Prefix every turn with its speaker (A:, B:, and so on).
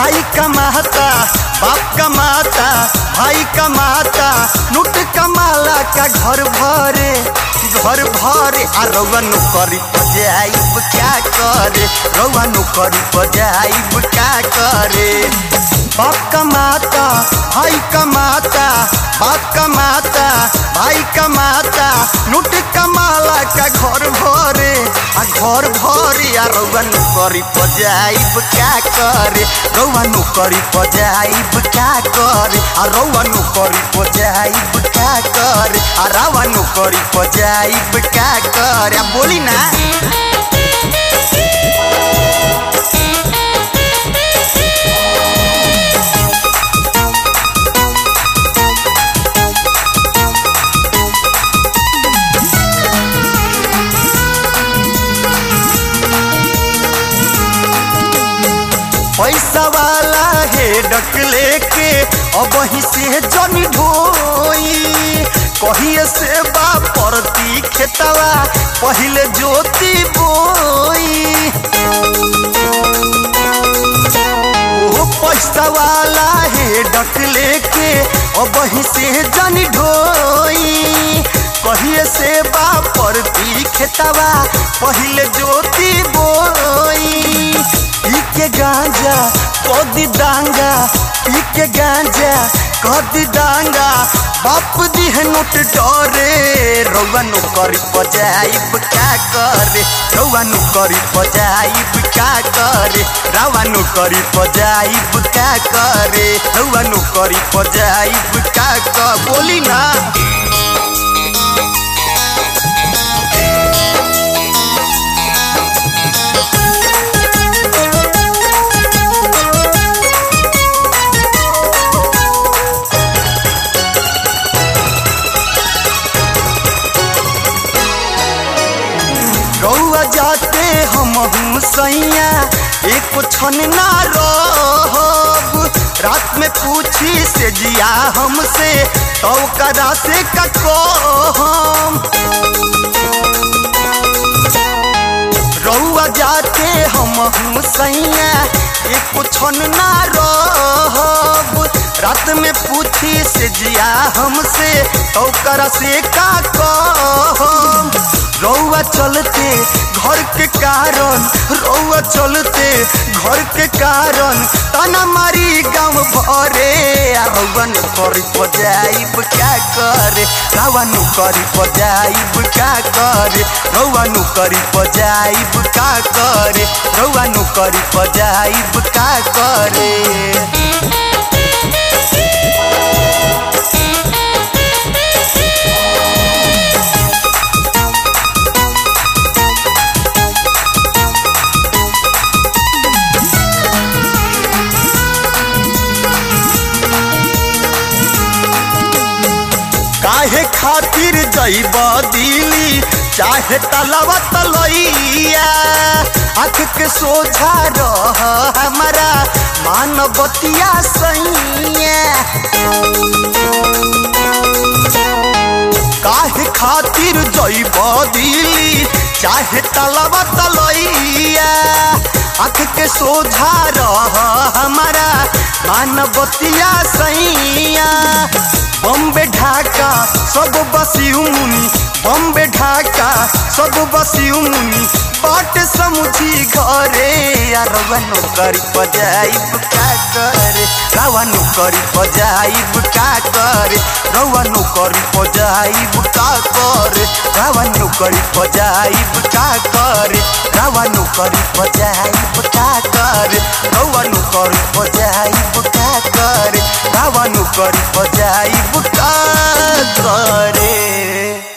A: भाई कमाता बाप कमाता भाई कमाता लूट कमाला का घर भरे घर भरे आ रउआ नौकरी पजाइब क्या करे रउआ नौकरी पजाइब क्या करे बाप कमाता भाई कमाता बाप कमाता भाई कमाता लूट कमाला का घर भरे आ घर भरे आ रउआ नौकरी पजाइब क्या करे रउआ नौकरी पजाइब क्या करे आ रउआ नौकरी पजाइब क्या करे आ रउआ नौकरी पजाइब क्या करे आ बोली ना पैसा वाला है डक लेके अब ही से जन ढोई कहिए से बा परती खेतवा पहले जोती बोई ओ पैसा वाला है डक लेके अब ही से जन ढोई कहिए से बा परती खेतवा पहले जोती बोई पी के गांजा कदी डांगा पी के गांजा कदी डांगा बाप दी है नोट डरे रउआ नौकरी पजाइब क्या करे रउआ नौकरी पजाइब क्या करे रउआ नौकरी पजाइब क्या करे रउआ नौकरी पजाइब क्या कर बोली ना रउआ जाते हम हूँ सैया एक क्षण ना रहब रात में पूछी से जिया हमसे तो करा से कको हम रउआ जाते हम हूँ सैया एक क्षण ना रहब रात में पूछी से जिया हमसे तो करा से का कहम रउआ चलते घर के कारण रउआ चलते घर के कारण तना मारी गाँव भरे आ रउआ नौकरी पजाइब क्या करे रउआ नौकरी पजाइब क्या करे रउआ नौकरी पजाइब क्या करे रउआ नौकरी पजाइब क्या करे काहे खातिर जइब दिली चाहे तलवा तलैया आँख के सोझा रह हमारा मानवतिया सैया काहे खातिर जइब दिली चाहे तलवा तलैया आँख के सोझा रह हमारा मानवतिया सैया बम्बे ढाका सब बसी मुनि बम्बे ढाका सब बसी मुनि बाट समुझी घरे यार नौकरी पजाइब का करे रवा नौकरी पजाइब का करे रवा नौकरी पजाइब का करे रवा नौकरी पजाइब का करे रवा नौकरी पजाइब का करे रवा नौकरी पजाइब का करे रवा नौकरी पजाइब का करे